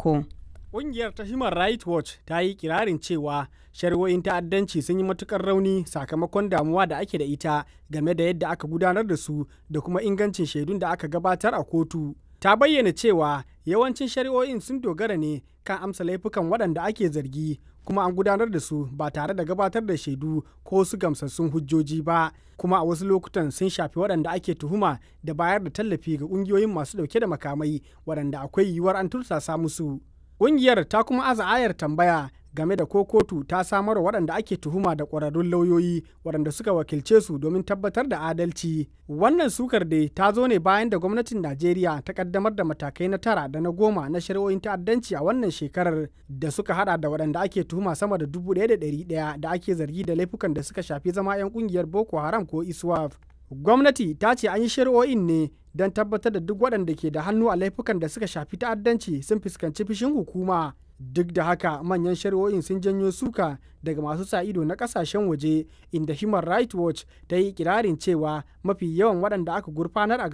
farko. Ƙungiyar ta Human Rights Watch ta yi kirarin cewa shari'o'in ta'addanci sun yi matukar rauni sakamakon damuwa da ake da ita game da yadda aka gudanar da su da kuma ingancin shaidun da aka gabatar a kotu. Ta bayyana cewa yawancin shari'o'in sun dogara ne kan amsa laifukan waɗanda ake zargi kuma an gudanar da su ba tare da gabatar da shaidu ko su gamsassun hujjoji ba kuma a wasu lokutan sun shafi waɗanda ake tuhuma da bayar da tallafi ga ƙungiyoyin masu ɗauke da makamai waɗanda akwai yiwuwar an tursasa musu. Ƙungiyar ta kuma aza ayar tambaya game da ko kotu ta samar waɗanda ake tuhuma da ƙwararrun lauyoyi waɗanda suka wakilce su domin tabbatar da adalci. Wannan sukar dai ta zo ne bayan da gwamnatin Najeriya ta kaddamar da matakai na tara da na goma na shari'o'in ta'addanci a wannan shekarar da suka hada da waɗanda ake tuhuma sama da dubu ɗaya da ɗari ɗaya da ake zargi da laifukan da suka shafi zama 'yan ƙungiyar Boko Haram ko ISWAF. Gwamnati ta ce an yi shari'o'in ne don tabbatar da duk waɗanda ke da hannu a laifukan da suka shafi ta'addanci sun fuskanci fushin hukuma. Duk da haka manyan shari'o'in sun janyo suka daga masu sa ido na kasashen waje inda Human Rights Watch ta yi kirarin cewa mafi yawan waɗanda aka gurfanar a